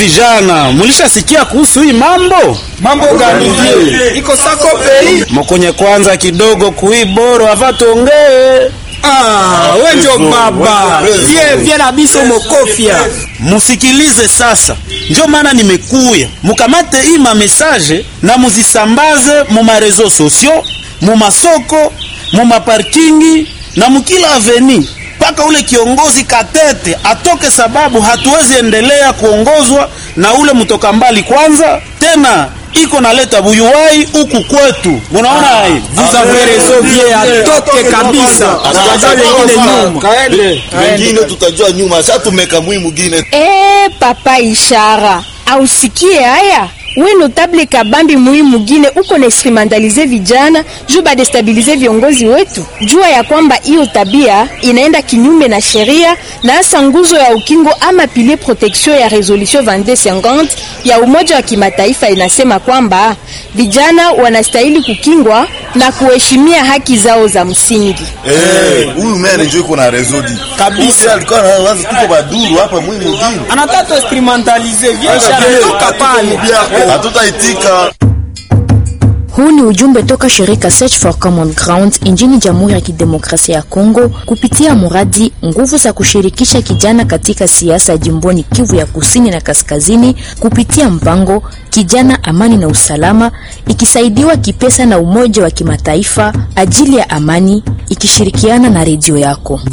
vijana, mulishasikia kuhusu hii mambo? Mambo gani vile? Iko sako pei. Mokonye kwanza kidogo kui boro ava tuongee. Ah, we njo baba. Vie vie na biso mokofia. Musikilize sasa, njo maana nimekuya mukamate hii mamesaje na muzisambaze mu marezo sosio, mu masoko, mu maparkingi na mukila aveni mpaka ule kiongozi Katete atoke, sababu hatuwezi endelea kuongozwa na ule mtoka mbali kwanza tena iko naleta buyuwai huku kwetu, munaona hai Vous avez raison vie atoke kabisa. Tutajua wengine nyuma. Kaende. Wengine tutajua nyuma. Sasa tumeka mwi mwingine. Eh, papa Ishara, ausikie haya we notable kabambi mui mugine uko na instrumentalize vijana juu badestabilize viongozi wetu. Jua ya kwamba hiyo tabia inaenda kinyume na sheria na hasa nguzo ya ukingo ama pilier protection ya resolution 2250 ya Umoja wa Kimataifa inasema kwamba vijana wanastahili kukingwa na kuheshimia haki zao za msingi. Eh, huyu mere njoo iko na rezodi. Kabisa. Alikuwa anawaza tuko baduru hapa mwi mwingine. Anataka instrumentalize vie sharatoka pale. Hatutaitika. Huu ni ujumbe toka shirika Search for Common Ground nchini Jamhuri ya Kidemokrasia ya Kongo kupitia mradi nguvu za kushirikisha kijana katika siasa jimboni Kivu ya Kusini na Kaskazini kupitia mpango Kijana Amani na Usalama, ikisaidiwa kipesa na Umoja wa Kimataifa ajili ya amani, ikishirikiana na redio yako.